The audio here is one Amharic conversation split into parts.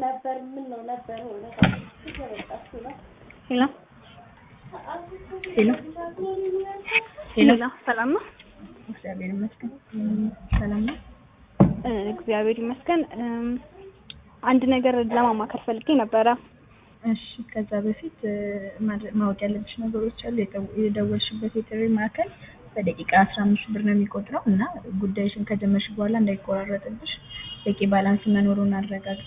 ነበር ምን ነው ነበር ሆነ ሄሎ ሄሎ ሄሎ፣ ሰላም ነው? እግዚአብሔር ይመስገን ሰላም ነው። እ እግዚአብሔር ይመስገን። እም፣ አንድ ነገር ለማማከር ፈልጌ ነበረ። እሺ ከዛ በፊት እ፣ ማድረ- ማወቅ ያለብሽ ነገሮች አሉ። የደው- የደወልሽበት የጥሪ ማዕከል በደቂቃ አስራ አምስት ብር ነው የሚቆጥረው እና ጉዳይሽን ከጀመርሽ በኋላ እንዳይቆራረጥብሽ በቂ ባላንስ መኖሩን አረጋግጪ።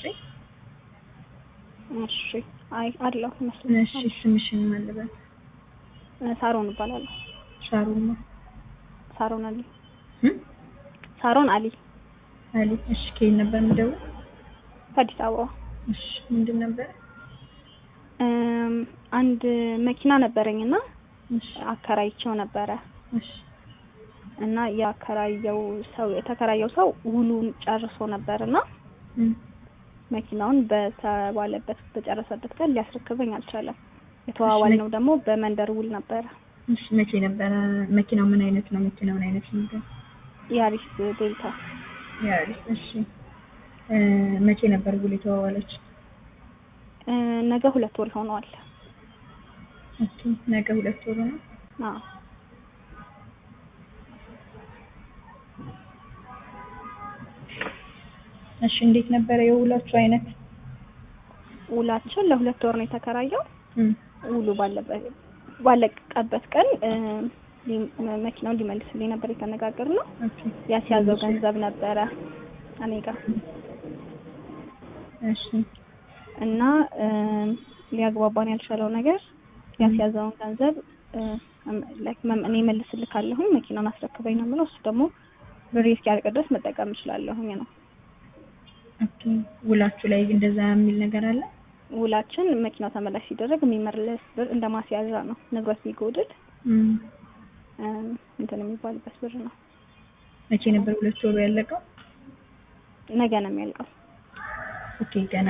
እሺ። አይ አለሁ እሺ ይመስለኛል። ስምሽን ማልበት እ፣ ሳሮን እባላለሁ። ሻሩማ ሳሮን አሊ። እ? ሳሮን አሊ አሊ እሺ ከየት ነበር የምደውል? ከአዲስ አበባ። እሺ ምንድን ነበር? እም፣ አንድ መኪና ነበረኝና እሺ አከራይቸው ነበረ እሺ እና ያከራየው ሰው የተከራየው ሰው ውሉን ጨርሶ ነበርና እ፣ መኪናውን በተባለበት በጨረሰበት ቀን ሊያስረክበኝ አልቻለም። የተዋዋልነው ደግሞ በመንደር ውል ነበረ። እሺ መቼ ነበረ? መኪናው ምን አይነት ነው? መኪናውን አይነት ነበር? ያሪስ ዴልታ ያሪስ እሺ እ፣ መቼ ነበር ውል የተዋዋለች? እ፣ ነገ ሁለት ወር ሆነዋል። ኦኬ ነገ ሁለት ወሩ ነው። አዎ እሺ እንዴት ነበረ የውላችሁ አይነት? ውላችን ለሁለት ወር ነው የተከራየው። እም፣ ውሉ ባለበት ባለቀበት ቀን እ፣ ሊ- መኪናውን ሊመልስልኝ ነበር የተነጋገርነው። ኦኬ ያስያዘው ገንዘብ ነበረ እኔ ጋር እሺ እና እ፣ ሊያግባባን ያልቻለው ነገር ያስያዘውን ገንዘብ እ፣ ላይክ መም- እኔ መልስልካለሁኝ መኪናውን አስረክበኝ ነው የምለው። እሱ ደግሞ ብሬ እስኪያልቅ ድረስ መጠቀም እችላለሁኝ ነው ኦኬ ውላችሁ ላይ እንደዛ የሚል ነገር አለ? ውላችን። መኪናው ተመላሽ ሲደረግ የሚመለስ ብር እንደ ማስያዣ ነው። ንብረት ቢጎድል እም፣ እ፣ እንትን የሚባልበት ብር ነው። መቼ ነበር ሁለት ወሩ ያለቀው? ነገ ነው የሚያልቀው። ኦኬ ገና